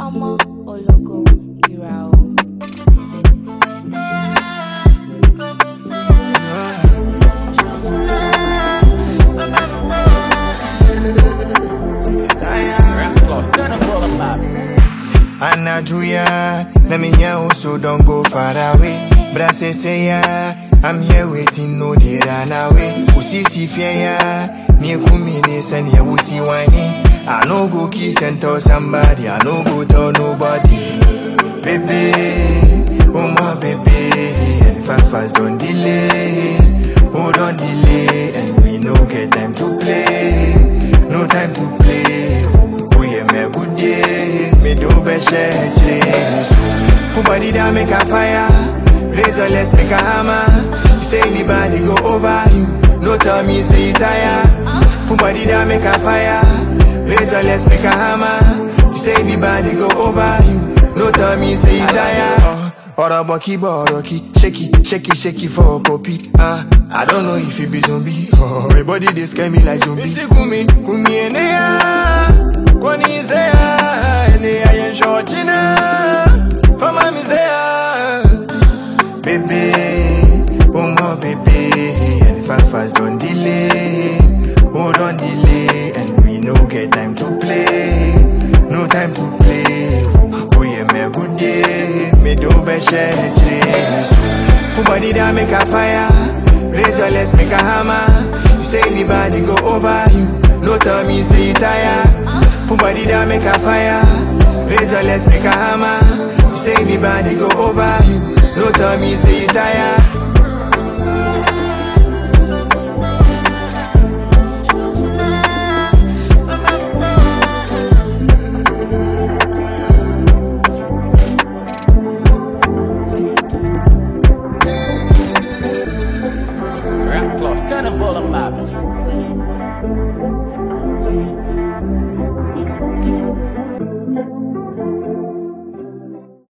ọmọ ológo ìrà o. Turn up all the map. Anajuya, let me hear you, so don't go far away. Brase say ya, I'm here waiting, no they run away. Usisi fear ya, me kumi ne send ya usi wani. I no go kiss and tell somebody, I no go tell nobody. Baby, oh my baby, and fast fast don't delay. Oh don't delay, and we no get time to play, no time to play. Oh yeah, me good day, me do be share Who body that make a fire? Razor let's make a hammer. You say anybody go over you, no tell me say you tire. Who body that make a fire? Razor let's make a hammer. You say anybody go over you, no tell me say you tire. Ọ̀rọ̀ bọ̀ kí bọ̀ ọ̀rọ̀ kí ṣékì ṣékì ṣékì for copy. Ah, I don't know if you be zombie. Oh, my body dey scare me like zombie. Etí kú mi, kú mi ẹnẹ́yà. Wọ́n ní ìṣẹ́yà, ẹnẹ́yà yẹn ṣọ̀ọ́chí náà. Fọ́mà mi ṣẹ́yà. Baby, oh my baby, and fast fast don't delay. Oh, don't delay, and we no get time to play. No time to play. Oh, yeah, me good day. Me do be share Who body that make a fire? Razor, let's make a hammer. You say anybody go over you. No tell me say you tire. Who body that make a fire? Razor, let's make a hammer. You say anybody go over you. No tell me say you tire. Rap plus. Turn up all the map.